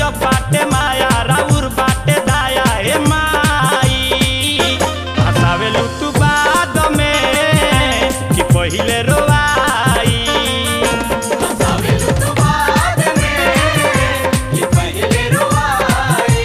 गजब बाटे माया राउर बाटे दाया हे माई हसावेलू तू बाद में कि पहिले रोवाई हसावेलु तू बाद में कि पहिले रुवाई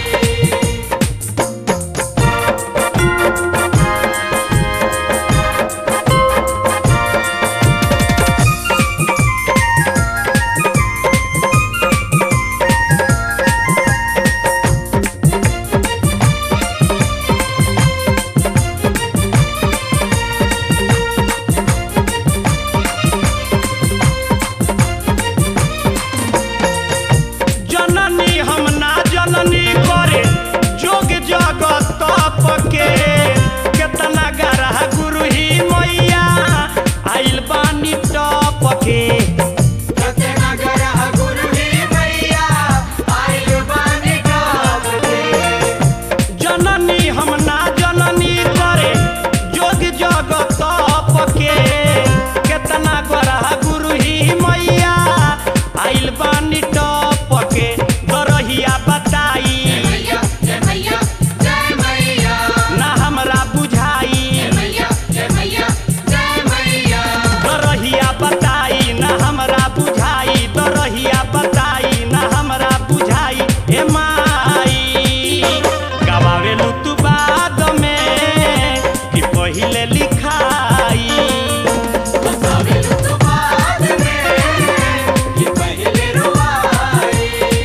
जननी हम ना जननी करे जोग जगत तप के केतना गरह गुरु ही मैया आइल बानी टप के कतना गरह गुरु ही मैया आइल बानी गाव के जननी हम ना जननी करे जोग जगत तप के केतना गरह गुरु ही मैया आइल बानी टप के दरहिया बताई मैया जय मैया जय मैया ना हमरा बुझाई जय मैया जय मैया जय मैया दरहिया बताई ना हमरा बुझाई दरहिया बताई ना हमरा बुझाई हे माई गवावेलू तू बाद में कि पहिले लिखाई हसावेलु तू बाद में कि पहिले रुवाई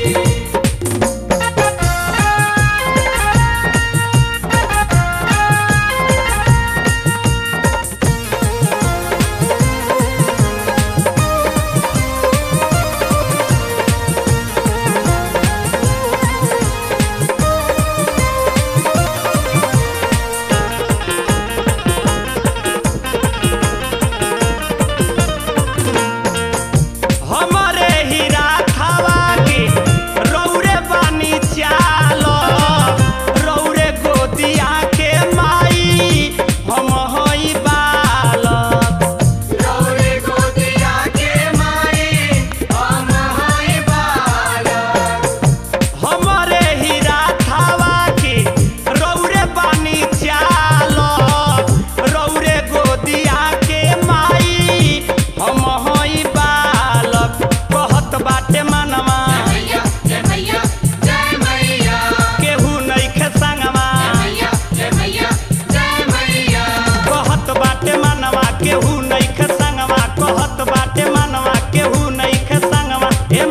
हमरे हीरा खावा के रौरे बानी चाल रौरे गोदिया के माई हम हई बालक रौरे गोदिया के माई हम हई बालक हमरे हीरा खावा के रौरे बानी चाल रौरे गोदिया के माई हम हई बालक कहत बाटे मनवा मैया जय मैया जय मैया केहू नइखे संगवा मैया जय मैया जय मैया कहत बाटे मनवा केहू नइखे संगवा कहत बाटे मनवा केहू नइखे संगवा हे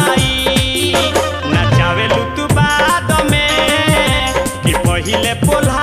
माई नचावेलू तू बाद में कि पहिले पोल्हा